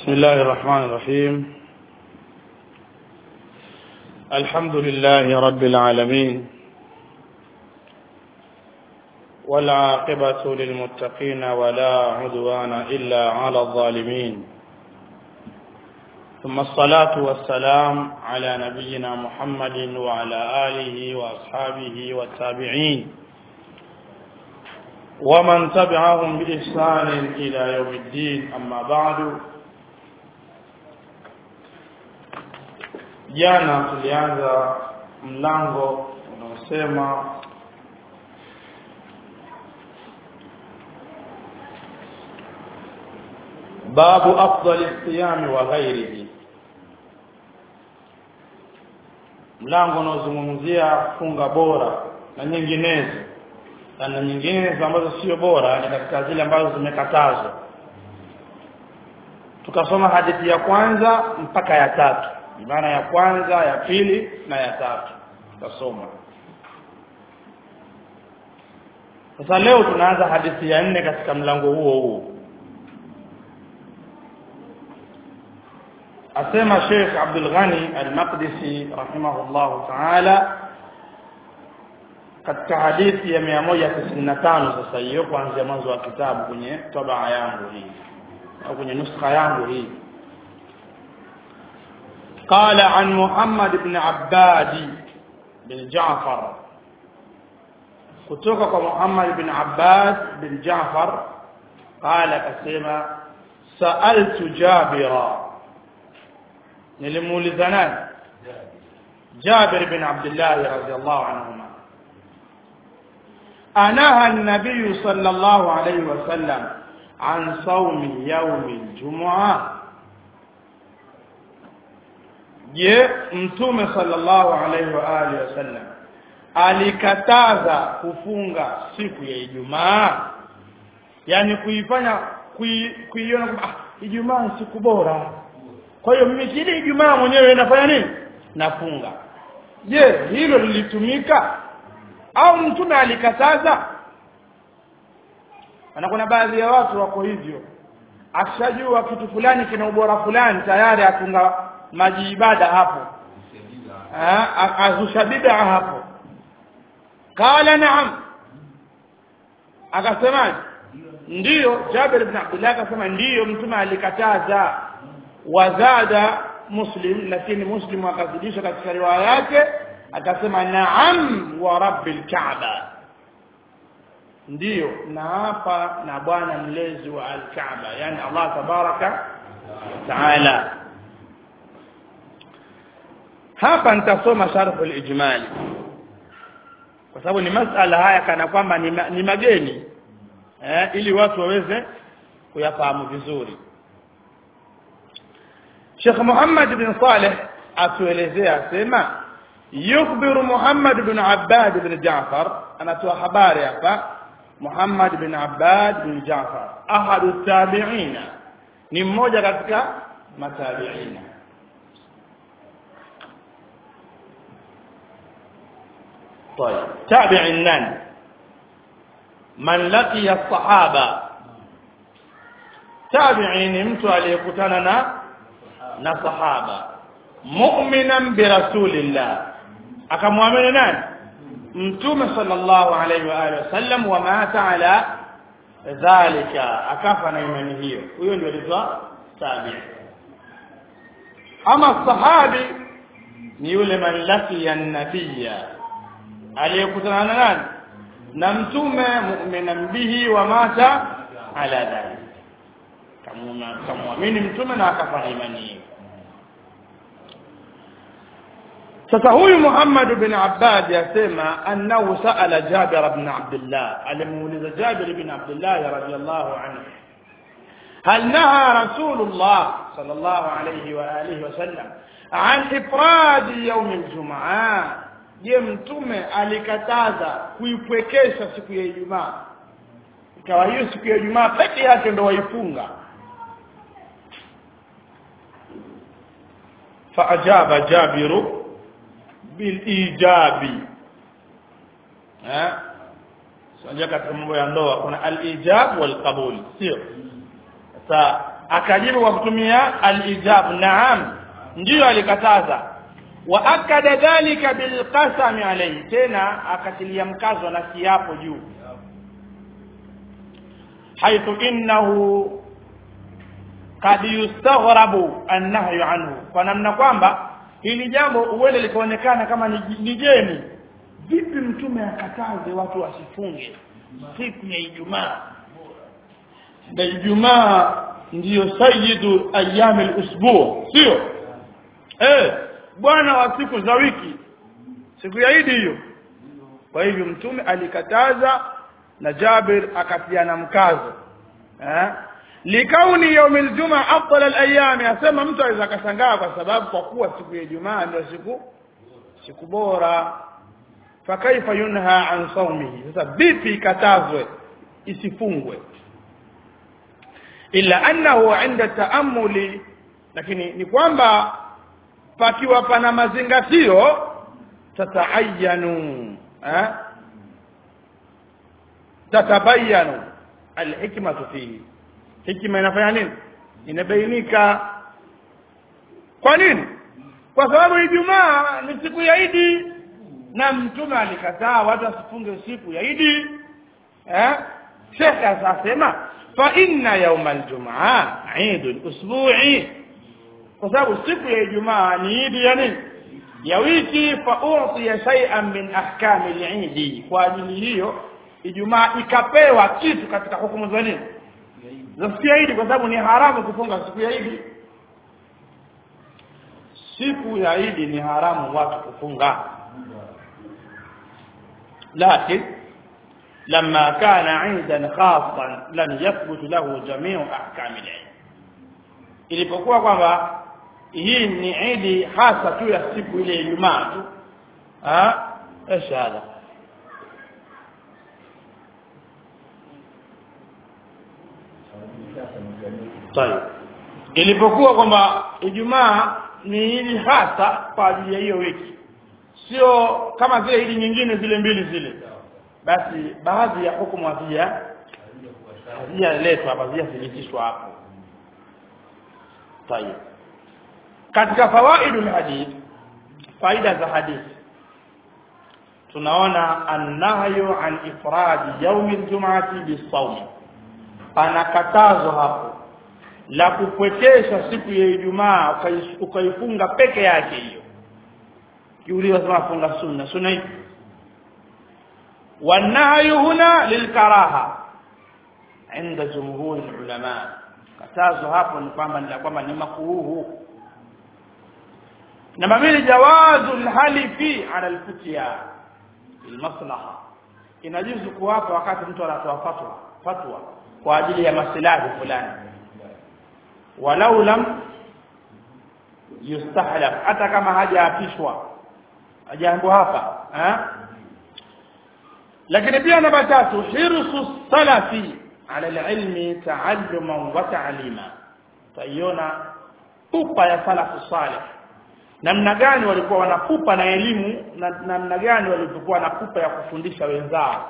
بسم الله الرحمن الرحيم الحمد لله رب العالمين والعاقبة للمتقين ولا عدوان إلا على الظالمين ثم الصلاة والسلام على نبينا محمد وعلى آله وأصحابه والتابعين ومن تبعهم بإحسان إلى يوم الدين أما بعد jana tulianza mlango unaosema babu afdali siyami wa ghairihi mlango unaozungumzia funga bora na nyinginezo na nyinginezo ambazo sio bora ni katika zile ambazo zimekatazwa tukasoma hadithi ya kwanza mpaka ya tatu maana ya kwanza ya pili na ya tatu tutasoma sasa leo tunaanza hadithi ya nne katika mlango huo huo asema Sheikh Abdul Ghani Al-Maqdisi rahimahullah ta'ala katika hadithi ya 195 sasa hiyo kuanzia mwanzo wa kitabu kwenye tabaa yangu hii au kwenye nuskha yangu hii قال عن محمد بن عباد بن جعفر kutoka kwa Muhammad bin Abbad bin Ja'far qala kasema sa'altu Jabira nilimuuliza nani Jabir bin Abdullah radhiyallahu anhuma anaha an-nabiy sallallahu alayhi wa sallam an sawmi yawm al-jum'ah je mtume sallallahu alaihi wa alihi wasallam alikataza kufunga siku ya Ijumaa yani kuifanya kuiona kwamba ah, Ijumaa ni siku bora kwa hiyo mimi kile Ijumaa mwenyewe nafanya nini nafunga je hilo lilitumika au mtume alikataza na kuna baadhi ya watu wako hivyo akishajua kitu fulani kina ubora fulani tayari atunga maji ibada hapo azusha bid'a hapo qala na'am akasemaje ndiyo Jabir ibn Abdullah akasema ndiyo mtume alikataza wazada muslim lakini muslim akazidisha katika riwaya yake akasema na'am wa rabbil ka'ba ndiyo na hapa na bwana mlezi wa al-Kaaba yani Allah tabaraka taala hapa nitasoma sharhu al-ijmali kwa sababu ni masala haya kana kwamba ni, ma, ni mageni eh, ili watu waweze kuyafahamu vizuri Sheikh Muhammad bin Saleh atuelezea asema yukhbiru Muhammad bin Abbad bin Ja'far anatoa habari hapa Muhammad bin Abbad bin Ja'far ahadu tabi'ina ni mmoja katika matabi'ina طيب تابع النان من لقي الصحابة تابعين mtu aliyekutana na na sahaba mu'minan bi rasulillah akamwamini nani mtume sallallahu alayhi wa alihi wasallam wa mata ala dhalika akafa na imani hiyo huyo ndio alitwa tabi ama sahabi ni yule man laqiya an-nabiyya aliyekutana na nani na mtume mu'minan bihi wa mata ala dhalik kamwamini mtume na akafa na imani hiyo sasa huyu Muhammad bin Abbad yasema annahu sa'ala Jabir ibn Abdullah alimuuliza Jabir ibn Abdullah radiyallahu anhu هل نهى رسول الله صلى الله عليه وآله وسلم عن إفراد يوم الجمعة je mtume alikataza kuipwekesha siku ya Ijumaa ikawa hiyo siku ya Ijumaa peke yake ndo waifunga faajaba jabiru bilijabi eh sio katika mambo ya ndoa kuna alijab wal qabul sio sasa akajibu kwa kutumia al-ijab naam ndiyo alikataza wa akada dhalika bilqasami alayhi tena akatilia mkazo na kiapo juu haithu innahu kad yustaghrabu annahyu anhu kwa namna kwamba hili jambo uwele likaonekana kama ni jeni vipi mtume akataze watu wasifunge siku ya Ijumaa na Ijumaa ndiyo sayyidu ayami al-usbu sio eh bwana wa siku za wiki siku ya Idi hiyo kwa hivyo mtume alikataza na Jabir akatiana mkazo eh likauni yaum aljuma afdal alayam asema mtu aweza kashangaa kwa sababu kwa kuwa siku ya Ijumaa ndio siku siku bora fakaifa yunha an saumihi sasa vipi ikatazwe isifungwe illa annahu inda taamuli lakini ni kwamba pakiwa pana mazingatio tataayanu eh tatabayanu alhikmatu fihi hikima inafanya nini inabainika kwa nini kwa sababu ijumaa ni siku ya idi na mtume alikataa watu wasifunge siku ya idi eh shekhe asasema fa inna yawma aljumaa eid usbu'i kwa sababu siku ya ijumaa ni idi ya nini ya wiki fa utiya shay'an min ahkami al-eid kwa ajili hiyo ijumaa ikapewa kitu katika hukumu za nini za siku ya idi kwa sababu ni haramu kufunga siku ya idi siku ya idi ni haramu watu kufunga لكن لما كان عيدا خاصا لم يثبت له جميع احكام العيد ilipokuwa kwamba hii ni idi hasa tu ya siku ile Ijumaa tu ah ishara طيب ilipokuwa kwamba Ijumaa ni idi hasa kwa ajili ya hiyo wiki sio kama zile idi nyingine zile mbili zile basi baadhi ya hukumu hazija hazijaletwa hazijathibitishwa hapo tayeb katika fawaidul hadith faida za hadithi tunaona annahyu an ifradi yaumi ljumati bisawm pana katazo hapo la kupwekesha siku ya Ijumaa ukaifunga peke yake hiyo kiuliwa sema funga sunna sunna ipi والنهي هنا للكراهه عند جمهور العلماء katazo hapo ni kwamba ni kwamba ni makuruhu namba mbili jawazu alhalifi ala alfutya almaslaha inajuzu kuwapa wakati mtu anatoa fatwa fatwa kwa ajili ya maslahi fulani walau lam yustahlaf hata kama hajaapishwa hajaambiwa hapa eh lakini pia namba tatu hirsu salafi ala alilmi taalluman wa ta'lima taiona pupa ya salafu salih namna gani walikuwa wanapupa na elimu na namna gani walikuwa na pupa ya kufundisha wenzao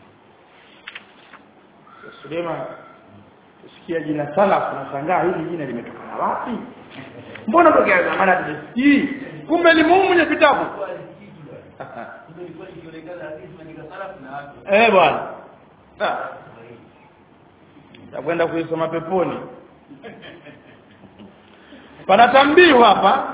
Suleiman usikia jina salaf nashangaa hili jina limetokana wapi mbona tokea zamani hatusikii kumbe limumu kwenye vitabu eh bwana takwenda kuisoma peponi panatambiwa hapa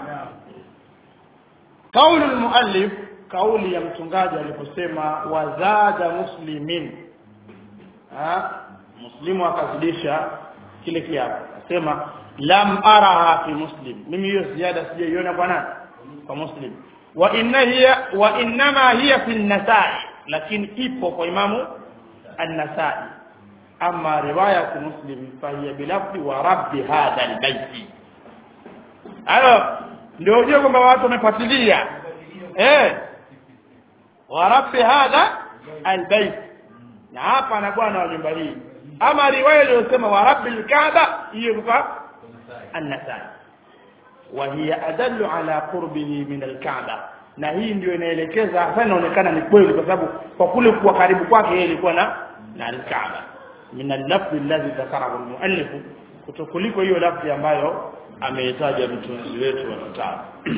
kauli almuallif kauli ya mtungaji aliposema wazada muslimin ha muslimu akazidisha kile kiapo asema lam araha fi muslim mimi hiyo ziada sijaiona kwa nani kwa muslim wa inna hiya wa inma hiya fi an-nasai lakini ipo kwa imamu an-nasai ama riwaya muslim fa hiya bilafzi wa rabbi hadha al-bayti hayo ndio ujue kwamba watu wamefuatilia eh wa rabbi hadha al-bayt na hapa na bwana wa nyumba hii ama riwaya iliyosema wa rabbil kaaba hiyo kwa an-nasai wa hiya adallu ala qurbihi min al-kaaba na hii ndio inaelekeza hasa inaonekana ni kweli kwa sababu kwa kule kuwa karibu kwake yeye ilikuwa na na al-kaaba min al-lafz alladhi dhakarahu al-muallif kutokuliko hiyo lafzi ambayo ameitaja mtunzi wetu wa kitabu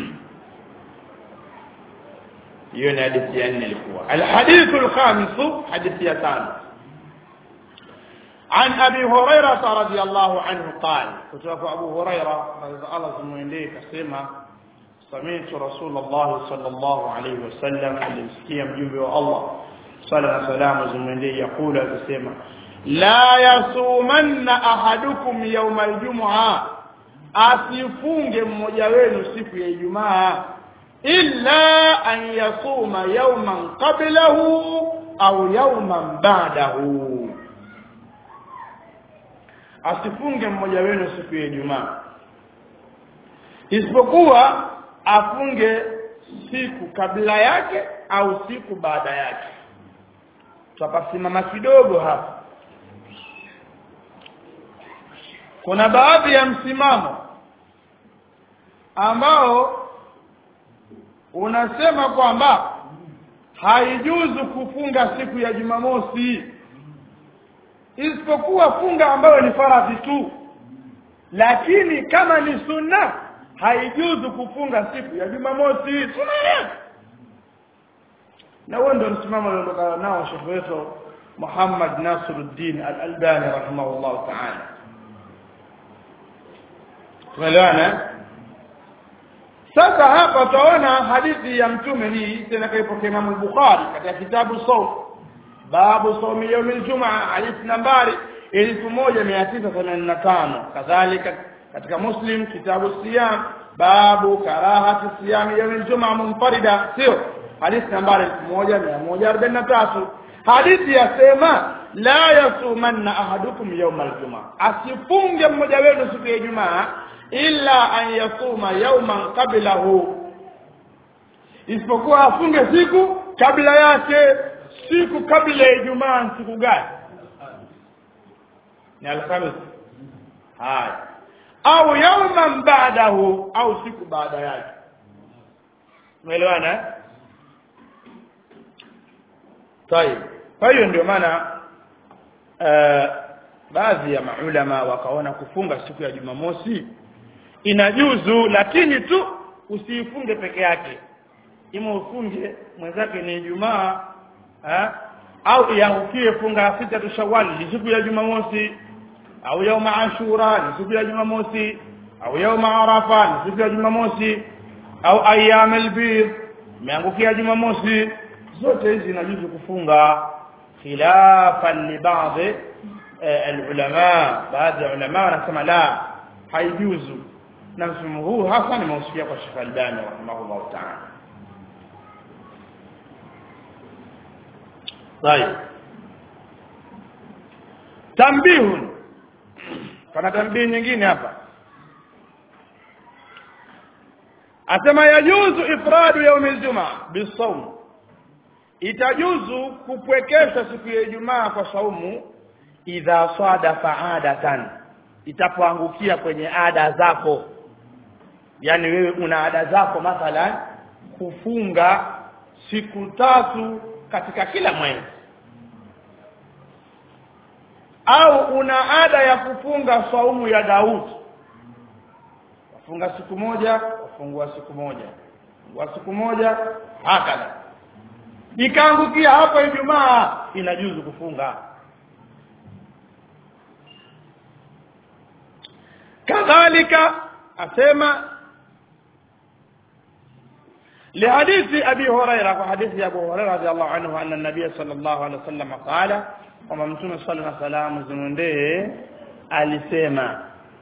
hiyo ni hadithi ya nne ilikuwa alhadithu alkhamisu hadithi ya tano عن أبي هريرة رضي الله عنه قال كتب أبو هريرة رضي الله عنه كسيما سمعت رسول الله صلى الله عليه وسلم الامسكية مجيب الله صلى الله عليه وسلم زمندي يقول كسيما لا يصومن أحدكم يوم الجمعة asifunge mmoja wenu siku ya Ijumaa illa an yasuma yawman qablahu au yawman ba'dahu asifunge mmoja wenu siku ya Ijumaa isipokuwa afunge siku kabla yake au siku baada yake tutapasimama kidogo hapa kuna baadhi ya msimamo ambao unasema kwamba haijuzu kufunga siku ya Jumamosi isipokuwa funga ambayo ni faradhi tu lakini kama ni sunna haijuzu kufunga siku ya Jumamosi sunna na huo ndio msimamo aliondoka nao shekhe wetu Muhammad Nasiruddin Al-Albani rahimahullah ta'ala tumeelewana sasa hapa tunaona hadithi ya mtume hii tena kaipokea Imam Bukhari katika kitabu Sawm babu sawmi yawm aljumaa hadithi nambari 1985 kadhalika katika Muslim kitabu siyam babu karahati siyam yawm aljumaa munfarida sio hadithi nambari 1143 hadithi yasema la yasumanna ahadukum yawm aljumaa asifunge mmoja wenu siku ya Ijumaa illa an yasuma yawman qablahu isipokuwa afunge siku kabla yake siku kabla ya Ijumaa siku gani ni alhamis haya au yawman ba'dahu au siku baada yake umeelewana طيب kwa hiyo ndio maana uh, baadhi ya maulama wakaona kufunga siku ya Jumamosi inajuzu lakini tu usiifunge peke yake ima ufunge mwenzake ni Ijumaa au iangukie funga sita tu Shawwal ni siku ya Jumamosi au yauma Ashura ni siku ya Jumamosi au yauma Arafa ni siku ya Jumamosi au ayyam al-bid imeangukia Jumamosi zote hizi inajuzu kufunga khilafan li baadhi العلماء baadhi ya ulama wanasema la haijuzu na mfumo huu hasa nimeusikia kwa Sheikh Albani rahimahullah ta'ala طيب tambihun kana tambihi nyingine hapa asema yajuzu ifradu yaum aljumaa bisawm itajuzu kupwekesha siku ya Ijumaa kwa saumu idha sadafa adatan itapoangukia kwenye ada zako yani wewe una ada zako mathalan kufunga siku tatu katika kila mwezi au una ada ya kufunga saumu ya Daudi wafunga siku moja wafungua siku moja wa siku moja hakala ikaangukia hapo Ijumaa inajuzu kufunga kadhalika asema لحديث أبي هريرة وحديث أبو هريرة رضي الله عنه أن النبي صلى الله عليه وسلم قال وما متوم صلى الله عليه وسلم alisema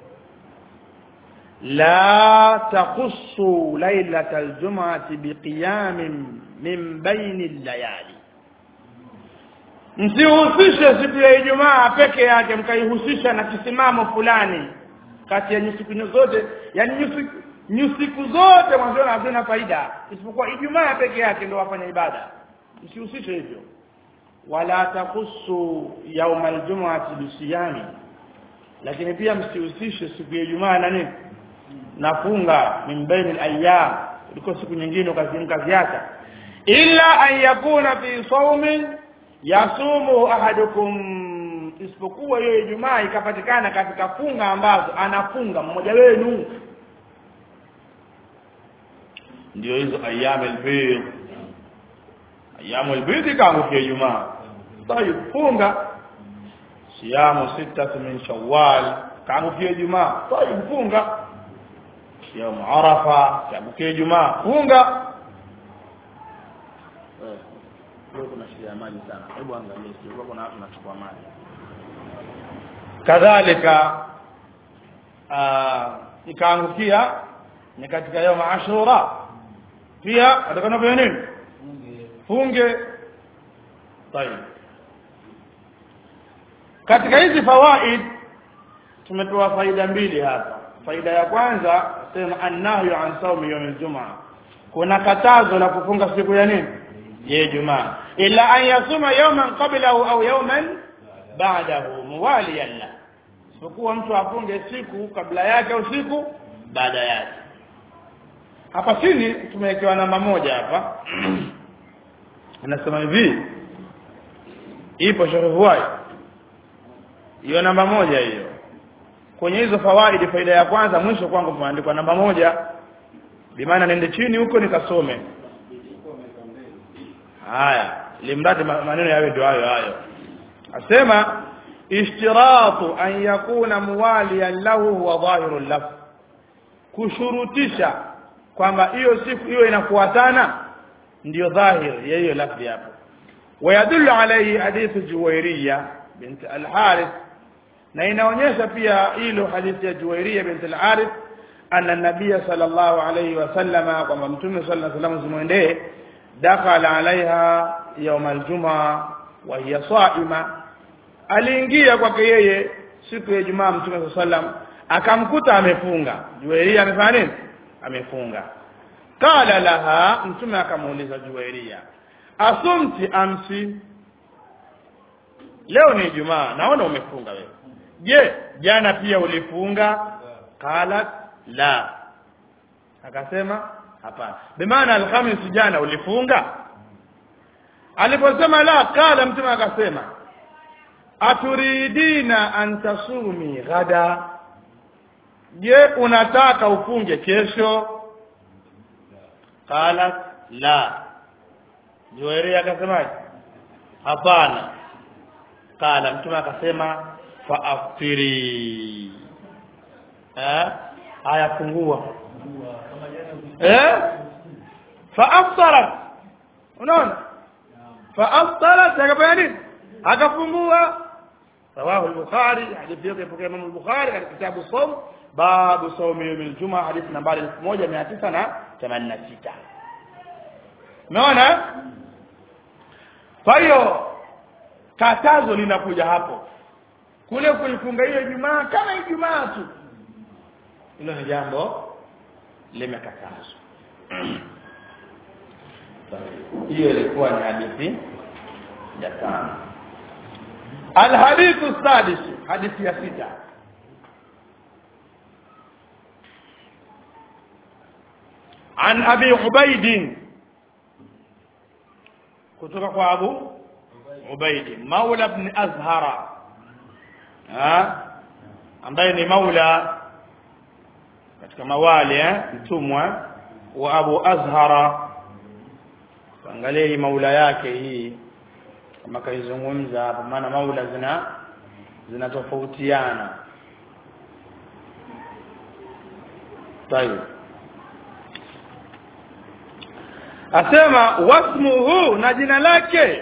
la takhussu lailata aljum'ati biqiyamin min baini layali msihusishe siku ya Ijumaa peke yake mkaihusisha na kisimamo fulani kati ya nyusiku zote yani nyusiku nyusiku zote mwanzo hazina faida isipokuwa Ijumaa peke yake ndio wafanya ibada msihusishe hivyo wala takhussu yauma aljum'ati bisiyami lakini pia msihusishe siku ya Ijumaa na nini nafunga min baini al-ayyam liko siku nyingine ukaziacha illa an yakuna fi sawmin yasumu ahadukum isipokuwa hiyo Ijumaa ikapatikana katika funga ambazo anafunga mmoja wenu ndio hizo ayyamul bidh ayyamul bidh kaangukia Ijumaa tayib funga siyamu sita min shawwal kaangukia Ijumaa tayib funga siyamu arafa kaangukia Ijumaa funga leo kuna shida ya maji sana hebu angalia sio kuna watu wanachukua maji kadhalika ikaangukia ni katika yawm ashura pia atakana kufanya nini funge طيب katika hizi fawaid tumetoa faida mbili hapa faida ya kwanza sema annahyu an sawmi yawm aljumaa kuna katazo la kufunga siku ya nini ya Ijumaa ila an yasuma yawman qablahu au yawman ba'dahu muwaliyan la sikuwa mtu afunge siku kabla yake au siku baada yake hapa chini tumewekewa namba moja hapa anasema hivi ipo sharuhuai hiyo namba moja hiyo kwenye hizo fawaidi faida ya kwanza mwisho kwangu kumeandikwa namba moja bimaana nende chini huko nikasome haya limradi maneno yawe ndio hayo hayo asema ishtiratu an yakuna muwaliyan lahu huwa dhahiru lafz kushurutisha kwamba hiyo siku hiyo inafuatana ndio dhahir ya hiyo lafzi hapo ويدل عليه حديث جويرية بنت الحارث na inaonyesha pia hilo hadithi ya Juwairia bint al-Harith anna nabiy sallallahu alayhi wasallama kwamba mtume sallallahu alayhi wasallam zimwendee dakhala alaiha yawm al-jum'a wa hiya sa'ima aliingia kwake yeye siku ya Ijumaa mtume sallallahu alayhi wasallam akamkuta amefunga Juwairia amefanya nini amefunga qala laha mtume akamuuliza Juwairia asumti amsi leo ni Ijumaa naona umefunga wewe je jana pia ulifunga qalat la akasema hapana bimaana alhamis jana ulifunga aliposema la kala mtume akasema aturidina an tasumi ghada je unataka ufunge kesho qalat la Juwairia akasemaje hapana kala mtume akasema faaftiri eh haya fungua eh faaftarat unaona faaftarat akafanya nini akafungua رواه البخاري حديث يوكي فوق الإمام البخاري في كتاب الصوم باب صوم يوم الجمعة حديث نمبر 1986 umeona kwa hiyo katazo linakuja hapo kule kuifunga hiyo Ijumaa kama Ijumaa tu hilo ni jambo limekatazwa hiyo ilikuwa ni hadithi ya tano alhadithu sadis hadithi ya sita عن أبي عبيد kutoka kwa Abu Ubaidi Maula ibn Azhara ha ambaye ni maula katika mawali eh mtumwa wa Abu Azhara angalia hii maula yake hii kama kaizungumza hapo maana maula zina zinatofautiana tayeb asema wasmuhu na jina lake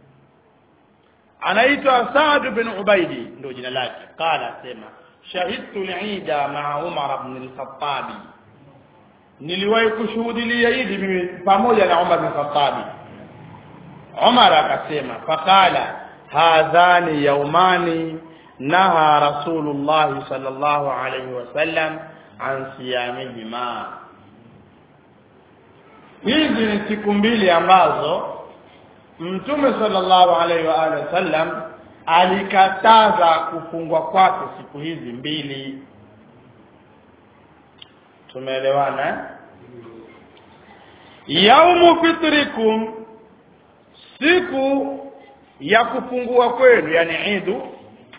anaitwa Saad bin Ubaidi ndio jina lake qala asema shahidtu al-Eida ma'a Umar ibn al-Khattab niliwahi kushuhudia Eid mimi pamoja na Umar bin al-Khattab Umar akasema faqala hadhani yawmani naha rasulullah sallallahu alayhi wasallam an siyamihima hizi ni siku mbili ambazo mtume sallallahu alaihi wa alihi wasallam alikataza kufungwa kwake siku hizi mbili tumeelewana eh? yaumu fitrikum siku ya kufungua kwenu yani idu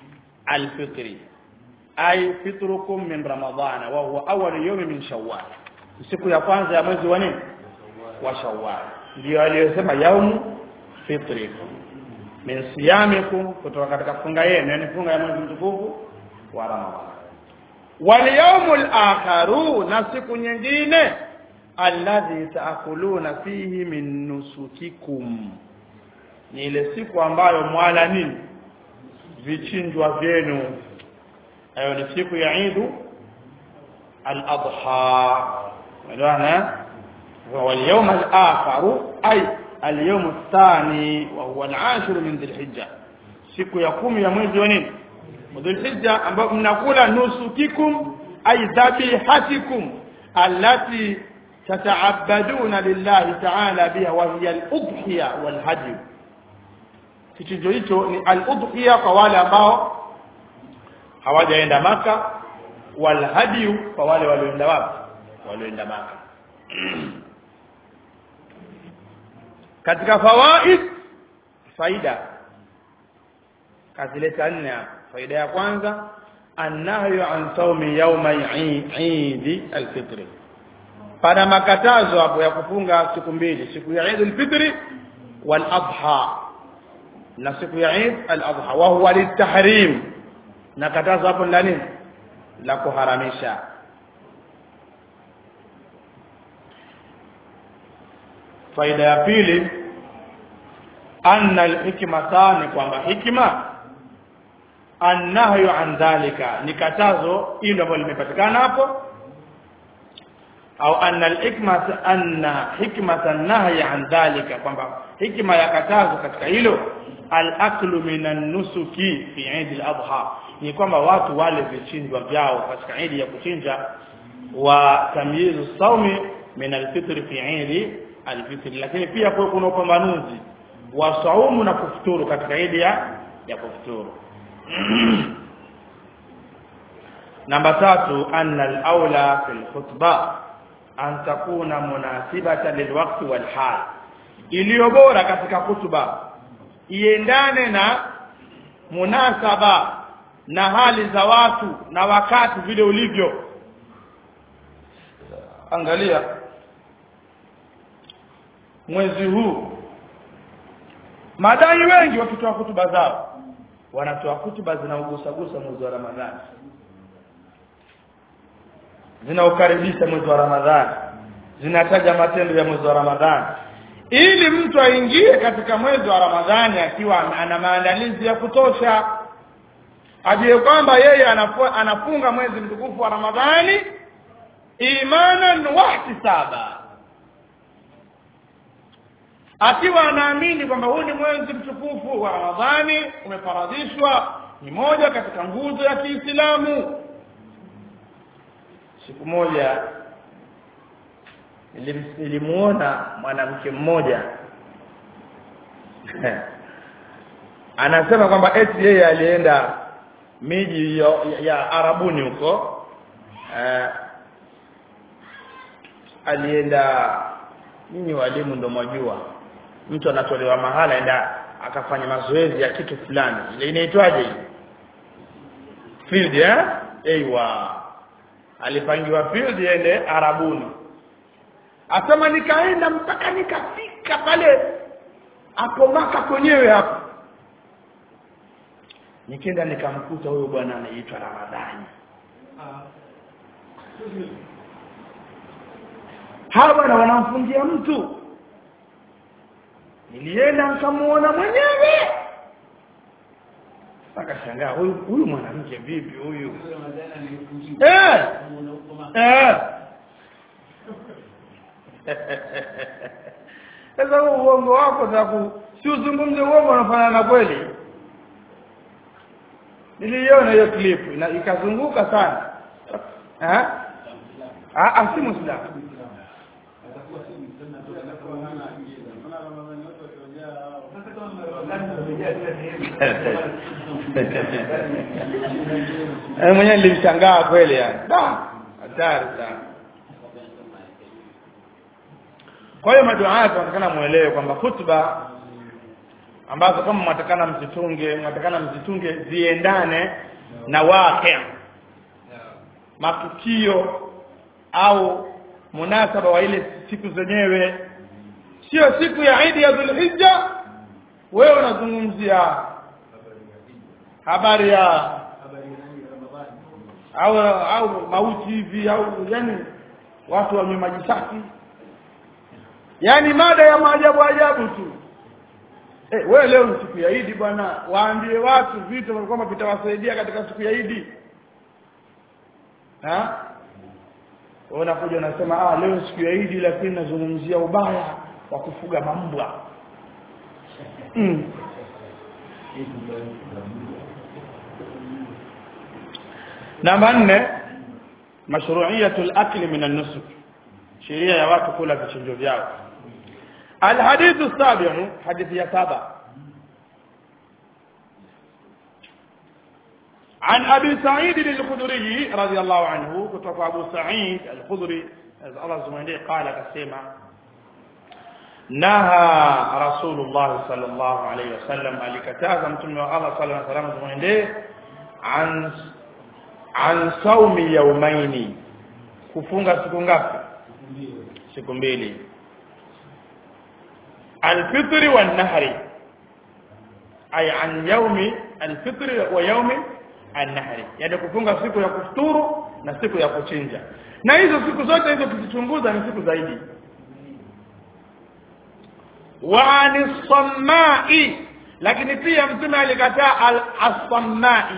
alfitri ay fitrukum min ramadhana wa huwa awwal yawm min shawwal siku ya kwanza ya mwezi wa nini wa shawwal ndio aliyosema yaumu fitrikum min siyamikum kutoka katika funga yenu yani funga ya mwezi mtukufu wa ramadhana wal yawmul akharu na siku nyingine alladhi taakuluna fihi min nusukikum ni ile siku ambayo mwala nini vichinjwa vyenu hayo ni siku ya Eid al-Adha unaona واليوم الآخر أي اليوم الثاني وهو العاشر من ذي الحجة siku ya kumi ya mwezi wa nini dhulhijja ambapo mnakula nusukikum ay dhabihatikum allati tataabaduna lillahi ta'ala biha wa hiya al-udhiya wal hadi kichinjo hicho ni al-udhiya kwa wale ambao hawajaenda maka wal hadi kwa wale walioenda wapi walioenda maka katika fawaid faida kazileta nne hapa faida ya kwanza annahyu an saumi yauma Eid al-Fitr pana makatazo hapo ya kufunga siku mbili siku ya Eid al-Fitr wal Adha na siku ya Eid al-Adha wa huwa litahrim na katazo hapo ni nini la kuharamisha faida ya pili anna al-hikmata ni kwamba hikma annahyu an dhalika ni katazo hilo ambalo limepatikana hapo au anna al-hikmata anna hikmata an-nahyi an dhalika kwamba hikma ya katazo katika hilo al-aklu minan nusuki fi Eid al-Adha ni kwamba watu wale vichinjwa vyao katika Eid ya kuchinja wa tamyizu saumi min al-fitr fi Eid al-fitr lakini pia kuna upambanuzi wa saumu na kufuturu katika Eid ya ya kufuturu namba tatu anna al-aula fil khutbah an takuna munasibatan lilwaqti wal hal iliyo bora katika hutuba iendane na munasaba na hali za watu na wakati vile ulivyo angalia mwezi huu madai wengi wakitoa hutuba zao wanatoa hutuba zinaugusagusa mwezi wa Ramadhani zinaukaribisha mwezi wa Ramadhani zinataja matendo ya mwezi wa Ramadhani ili mtu aingie katika mwezi wa Ramadhani akiwa ana maandalizi ya kutosha ajue kwamba yeye anafunga mwezi mtukufu wa Ramadhani imanan wa ihtisaba akiwa anaamini kwamba huu ni mwezi mtukufu wa Ramadhani umefaradhishwa ni moja katika nguzo ya Kiislamu siku moja nilimuona mwanamke mmoja anasema kwamba eti yeye alienda miji ya, ya Arabuni huko eh, alienda nyinyi walimu ndio mwajua mtu anatolewa mahala enda akafanya mazoezi ya kitu fulani ile inaitwaje field eh aiwa alipangiwa field ende Arabuni asema nikaenda mpaka nikafika pale hapo maka kwenyewe hapo nikienda nikamkuta huyo bwana anaitwa Ramadhani hawa bwana wanamfungia mtu nilienda nikamuona mwenyewe akashangaa huyu huyu mwanamke vipi huyu eh eh sasa uongo wako taku si uzungumze uongo unafanana na kweli niliiona hiyo clip na ikazunguka sana eh ah si muislamu Eh mwenyewe nilimshangaa kweli yani. Da, hatari sana. Kwa hiyo maduaa tunatakana muelewe kwamba hutuba ambazo kama mwatakana mzitunge, mwatakana mzitunge ziendane na waqi' matukio au munasaba wa ile siku zenyewe sio siku ya Eid ya Dhulhijja wewe unazungumzia habari ya au au mauti hivi au yani watu wa maji safi yani mada ya maajabu ajabu tu eh wewe leo ni siku ya Eid bwana waambie watu vitu kwamba vitawasaidia katika siku ya Eid ha unakuja unasema ah leo siku ya Eid lakini nazungumzia ubaya wa kufuga mambwa mm. namba nne mashru'iyatul akli min an-nusuk sheria ya watu kula vichinjo vyao الحديث السابع حديث يا سابع عن أبي سعيد الخدري رضي الله عنه كتب أبو سعيد الخدري الله سبحانه قال كسيما نهى رسول الله صلى الله عليه وسلم alikataza mtume wa Allah sallallahu alaihi wasallam muende an an saumi yaumaini kufunga siku ngapi siku mbili alfitri wan nahri ay an yaumi alfitri wa yaumi an-nahri yani kufunga siku ya kufuturu na siku ya kuchinja na hizo siku zote hizo tukichunguza ni siku zaidi wa anis-sammai lakini pia mtume alikataa al-sammai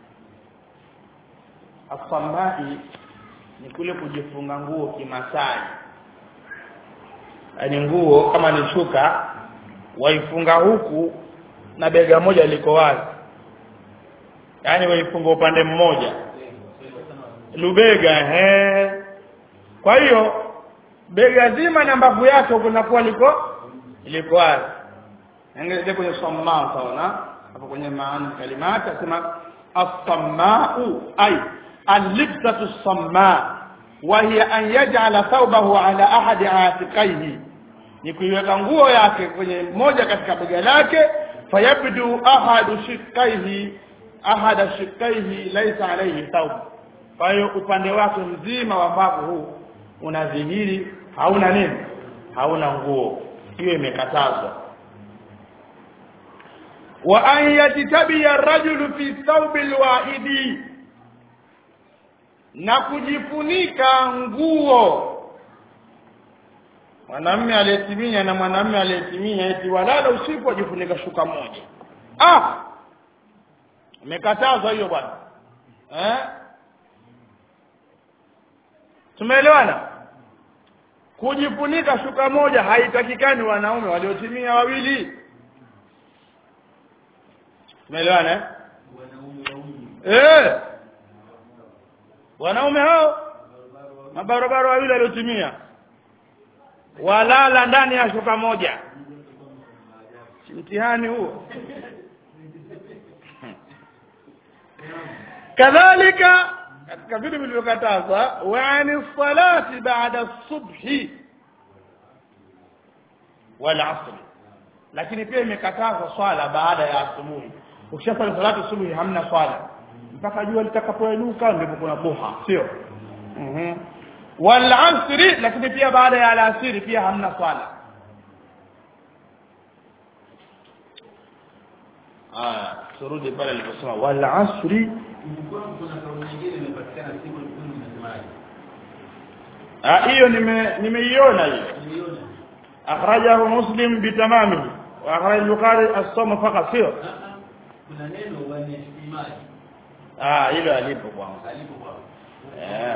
as-sammai ni kule kujifunga nguo kimasai yani nguo kama ni shuka waifunga huku na bega moja liko wazi yani waifunga upande mmoja lubega he kwa hiyo bega zima na mbavu yake kunakuwa liko liko wazi angalia kwenye samma sawa hapo kwenye maana kalimati asema as-samma'u ay al-libsatu as-samma' wa hiya an yaj'ala thawbahu ala ahadi atiqaihi ni kuiweka nguo yake kwenye moja katika bega lake fayabdu ahadu shiqqaihi ahada shiqqaihi laysa alayhi thawb kwa hiyo upande wake mzima wa mbavu huu unadhihiri hauna nini hauna nguo hiyo imekatazwa wa an yajtabiya ar-rajulu fi thawbi al-wa'idi na kujifunika nguo mwanamume aliyetimia na mwanamume aliyetimia eti walala usiku ajifunika shuka moja ah imekatazwa hiyo bwana eh tumeelewana kujifunika shuka moja haitakikani wanaume waliotimia wawili tumeelewana eh eh wanaume hao mabarabara wawili waliotimia walala ndani ya shuka moja mtihani huo kadhalika katika vitu vilivyokatazwa wa ani salati baada subhi wal asr lakini pia imekatazwa swala baada ya asubuhi ukishafanya salatu asubuhi hamna swala mpaka jua litakapoinuka ndipo kuna duha sio mhm wal asri lakini pia baada ya alasiri pia hamna swala aya turudi pale aliposema wal asri ah hiyo nime nimeiona hiyo akhrajahu muslim bitamamihi wa akhraj al-bukhari as-sawm faqat sio kuna neno wanihtimaji ah hilo alipo kwangu alipo kwa eh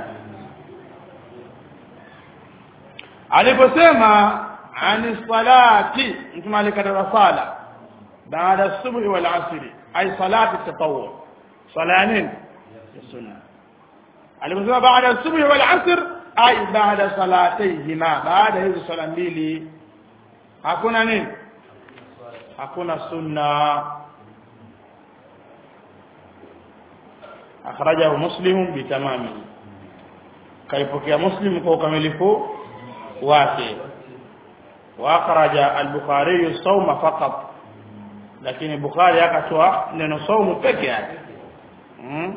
aliposema ani salati mtume alikataza sala baada subhi wal asri ay salati tatawwu sala ya nini ya sunna aliposema baada subhi wal asr ay baada salatayhima baada hizo sala mbili hakuna nini hakuna sunna akhrajahu muslim bitamamihi kaipokea muslim kwa ukamilifu wake wa akhraja al-bukhari sawma faqat lakini bukhari akatoa neno saumu peke yake mm?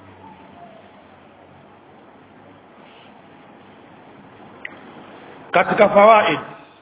katika fawaid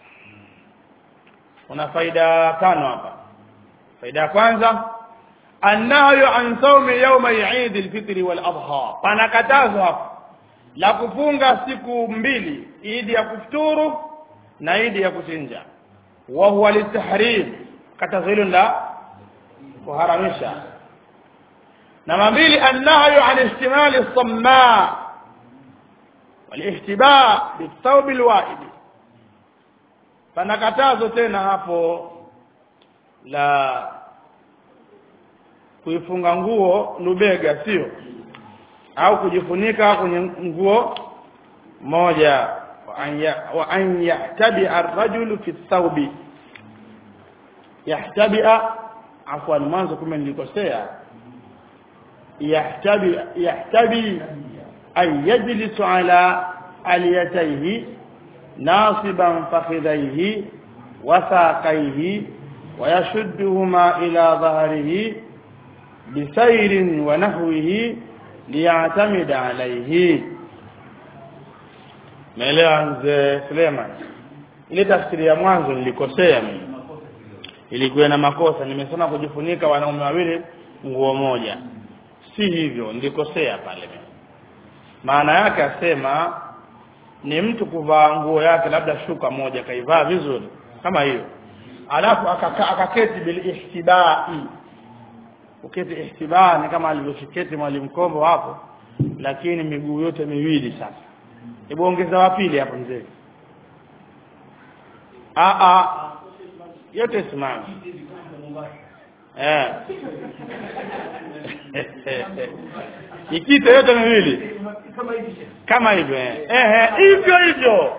kuna faida tano hapa faida ya kwanza annahyu an sawmi yawma Eid al-Fitr wal Adha panakatazwa hapa la kufunga siku mbili idi ya kufuturu na idi ya kuchinja wa huwa litahrim katazo hilo la kuharamisha namba mbili annahyu an ihtimali as-samma walihtiba bithawb alwahid pana katazo tena hapo la kuifunga nguo lubega sio au kujifunika kwenye nguo moja wa an yahtabi ar-rajulu fi thawbi yahtabi afwan mwanzo kama nilikosea yahtabi yahtabi ay yajlisu ala aliyatayhi nasiban fakhidayhi wa saqayhi wa yashudduhuma ila dhahrihi bisayrin wa nahwihi liyatamida alayhi Naelewa mzee Suleiman ile tafsiri ya mwanzo nilikosea mimi ilikuwa na makosa nimesema kujifunika wanaume wawili nguo moja si hivyo nilikosea pale mimi maana yake asema ni mtu kuvaa nguo yake labda shuka moja kaivaa vizuri kama hiyo alafu akaka, akaketi bil ihtibai uketi ihtiba ni kama alivyoketi mwalimu Kombo hapo lakini miguu yote miwili sasa hebu ongeza wa pili hapo mzee a a yote simama eh ikita yote miwili kama hivyo eh eh hivyo hivyo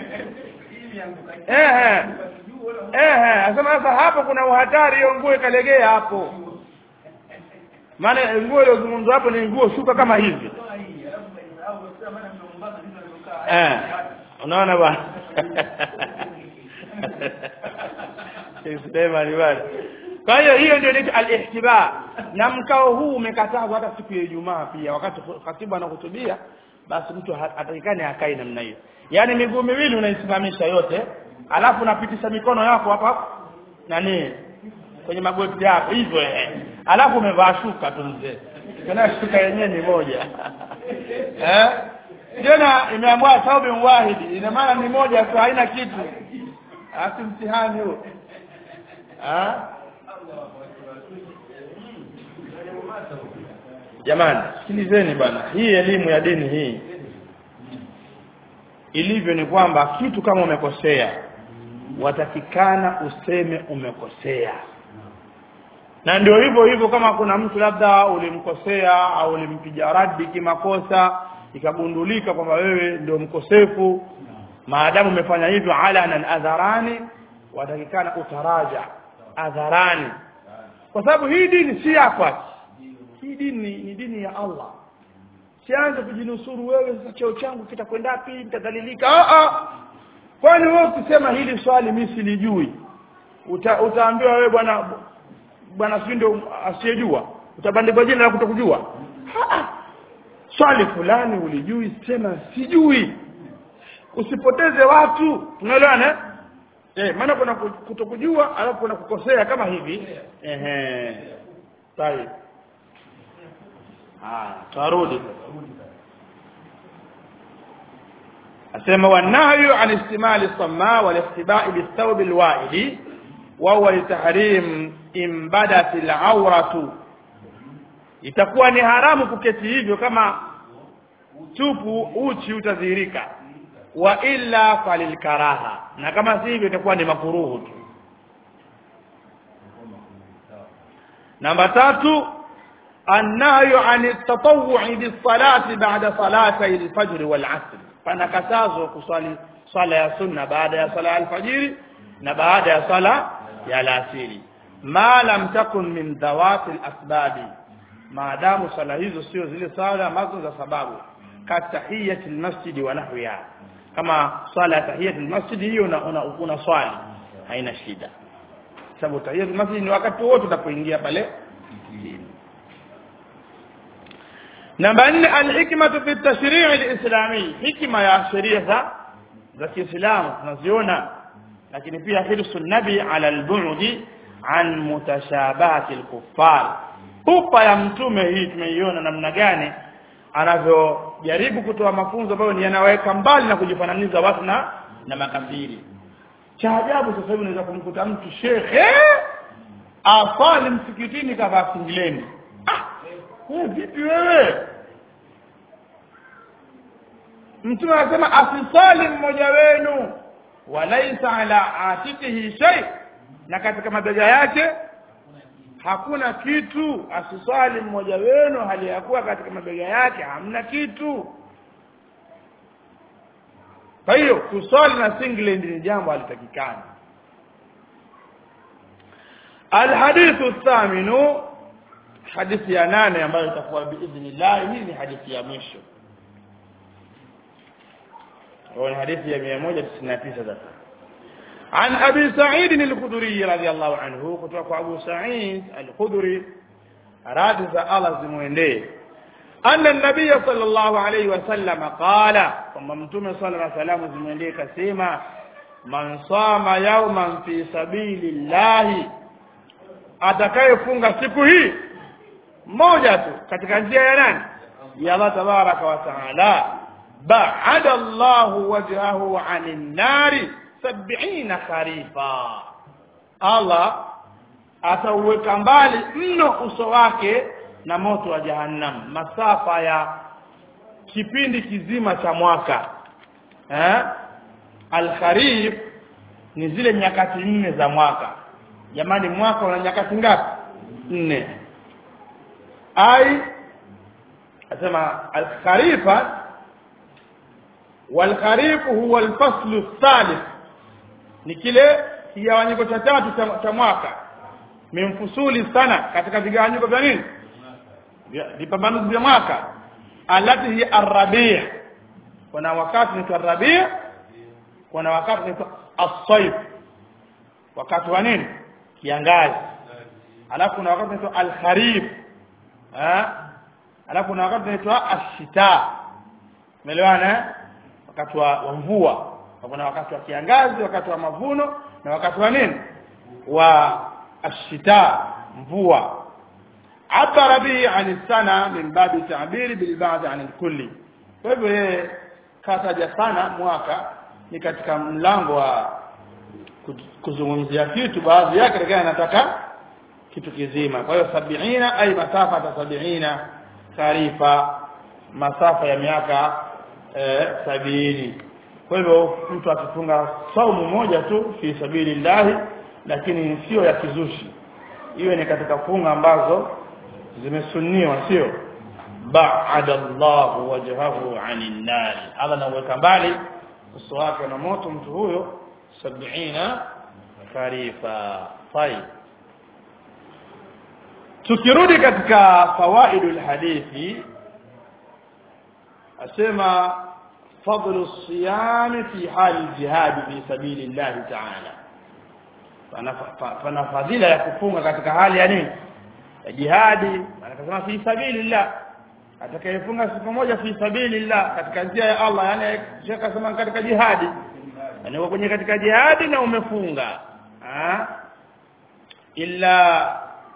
eh eh asema sasa hapo kuna uhatari hiyo nguo ikalegea hapo maana nguo iliyozungumzwa hapo ni nguo shuka kama hivi eh unaona bwana Suleiman bwana kwa hiyo hiyo ndio inaitwa al-ihtiba na mkao huu umekatazwa hata siku ya Ijumaa pia wakati katibu anahutubia basi mtu atakikane akae namna hiyo yaani miguu miwili unaisimamisha yote alafu unapitisha mikono yako hapa nani kwenye magoti yako hivyo eh alafu umevaa shuka tu mzee tena shuka yenyewe ni moja eh tena imeambiwa saubi wahidi ina maana ni moja tu haina kitu asi mtihani huo ah jamani sikilizeni bwana hii elimu ya dini hii ilivyo ni kwamba kitu kama umekosea watakikana useme umekosea na ndio hivyo hivyo kama kuna mtu labda ulimkosea au ulimpiga radi kimakosa ikagundulika kwamba wewe ndio mkosefu maadamu umefanya hivyo alanan adharani watakikana utaraja adharani kwa sababu hii dini si yako hii dini ni dini ya Allah sianze kujinusuru wewe sasa cheo changu kitakwenda wapi nitadhalilika ah ah kwani wewe ukisema hili swali mimi silijui Uta, utaambiwa wewe bwana bwana si ndio asiyejua utabandikwa jina la kutokujua swali fulani ulijui sema sijui usipoteze watu unaelewana eh maana kuna kutokujua alafu kuna kukosea kama hivi ehe sawa ah tarudi asema wanahyu an istimali samma wal ihtiba'i bithawb alwa'idi wa huwa litahrim imbadat alawratu itakuwa ni haramu kuketi hivyo kama tupu uchi utadhihirika wa illa falilkaraha na kama si hivyo itakuwa ni makuruhu tu namba tatu annahyu an tatawwu'i bis-salati ba'da salati al-fajr wal-'asr pana katazo kuswali swala ya sunna baada ya sala al-fajr na baada ya sala ya alasiri ma lam takun min dhawati al-asbabi maadamu swala hizo sio zile swala ambazo za sababu katahiyati al-masjid wa nahwiha kama swala ya tahiyati al-masjid hiyo una, una, una swali haina shida sababu tahiyati al-masjid ni wakati wote utapoingia pale namba nne alhikmatu fi tashrii alislami hikma ya sheria za za Kiislamu tunaziona lakini pia hirsu nabi ala albudi an mutashabahati alkuffar pupa ya mtume hii tumeiona namna gani anavyojaribu kutoa mafunzo ambayo ni yanaweka mbali na kujifananiza watu na na makafiri cha ajabu sasa hivi unaweza kumkuta mtu shekhe afali msikitini kavaa singileni ah wewe vipi wewe mtume anasema asisali mmoja wenu walaisa ala atikihi shay na katika mabega yake hakuna kitu asisali mmoja wenu hali ya kuwa katika mabega yake hamna kitu kwa hiyo kusali na singlet ni jambo halitakikani alhadithu thaminu hadithi ya nane ambayo itakuwa biidhnillah hii ni hadithi ya mwisho ni hadithi ya 199 sasa عن أبي سعيد الخدري رضي الله عنه كتوك أبو سعيد الخدري رادز الله زموينده أن النبي صلى الله عليه وسلم قال وممتوم صلى الله عليه وسلم زموينده كسيما من صام يوما في سبيل الله atakayefunga siku hii moja tu katika njia ya nani ya Allah tabaraka wa taala ba'ada Allahu wajhahu 'anil nari sab'ina kharifa Allah atauweka mbali mno uso wake na moto wa jahannam masafa ya kipindi kizima cha mwaka eh al-kharif ni zile nyakati nne za mwaka jamani mwaka una nyakati ngapi nne ai asema al-kharifa wal-kharif huwa al-faslu thalith ni kile kigawanyiko cha tatu cha, cha mwaka mimfusuli sana katika vigawanyiko vya nini vipambanuzi vya mwaka alati hi arrabi' kuna wakati ni arrabi' kuna wakati ni as-sayf wakati wa nini kiangazi alafu kuna wakati ni al-kharif eh alafu kuna wakati ni ash-shita umeelewana wakati wa mvua kuna wakati wa kiangazi wakati wa mavuno na wakati wa nini wa ashita mvua abara bihi an sana min babi ta'biri bil ba'd an kulli kwa hivyo yeye kataja sana mwaka ni katika mlango wa kuzungumzia kitu baadhi yake lakini anataka kitu kizima kwa hiyo sabiina ay masafa ta sabiina kharifa masafa ya miaka eh, sabini kwa hivyo mtu akifunga saumu moja tu fi sabilillahi lakini sio ya kizushi iwe ni katika funga ambazo zimesunniwa sio ba'ada Allahu wajhahu 'anil nar Allah anaweka mbali uso wake na moto mtu huyo 70 kharifa طيب tukirudi katika fawaidul hadithi asema فضل الصيام في حال الجهاد في سبيل الله تعالى فانا فضيله ya kufunga katika hali ya nini ya jihadi anasema fi sabilillah atakayefunga siku moja fi sabilillah katika njia ya Allah yani shekha akasema katika jihadi yani kwenye katika jihadi na umefunga ah illa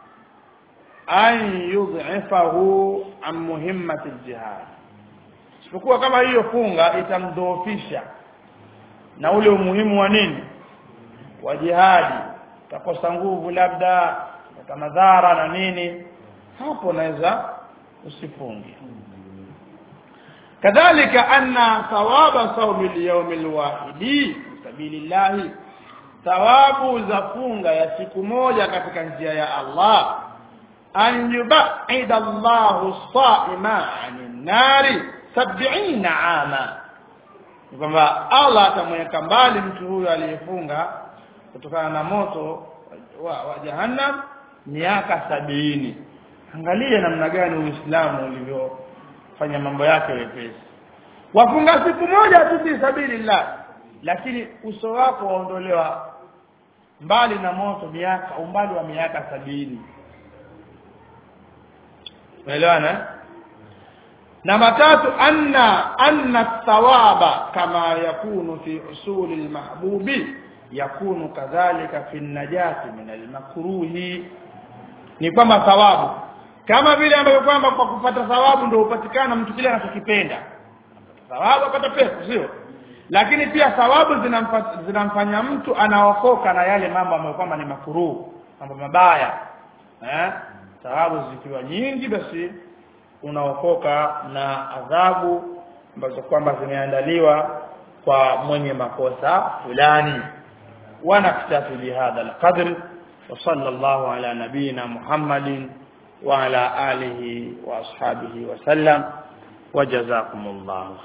an yudhifahu an muhimmati aljihad isipokuwa kama hiyo funga itamdhoofisha na ule umuhimu wa nini wa jihadi utakosa nguvu labda ata madhara na nini hapo naweza usifunge kadhalika anna thawaba sawmi al-yawm al-wahidi sabilillah thawabu za funga ya siku moja katika njia ya Allah an yubaida Allahu as-sa'ima 'anil nari sab'ina ama kwamba Allah atamweka mbali mtu huyo aliyefunga kutokana na moto wa, wa jahannam miaka sabini angalia namna gani uislamu ulivyofanya mambo yake wepesi wafunga siku moja tu fi sabilillah lakini uso wako waondolewa mbali na moto miaka umbali wa miaka sabini unaelewana namba tatu anna anna thawaba kama yakunu fi usuli almahbubi yakunu kadhalika fi najati min almakruhi ni kwamba thawabu kama vile ambavyo kwamba kwa kupata thawabu ndio upatikana mtu kile anachokipenda thawabu apata pesa sio lakini pia thawabu zinamfa- zinamfanya mtu anaokoka na yale mambo ambayo kwamba ni makuruhu mambo mabaya eh thawabu zikiwa nyingi basi unaokoka na adhabu ambazo kwamba zimeandaliwa kwa mwenye makosa fulani ونكتفي بهذا القدر وصلى الله على نبينا محمد وعلى آله وأصحابه وسلم وجزاكم الله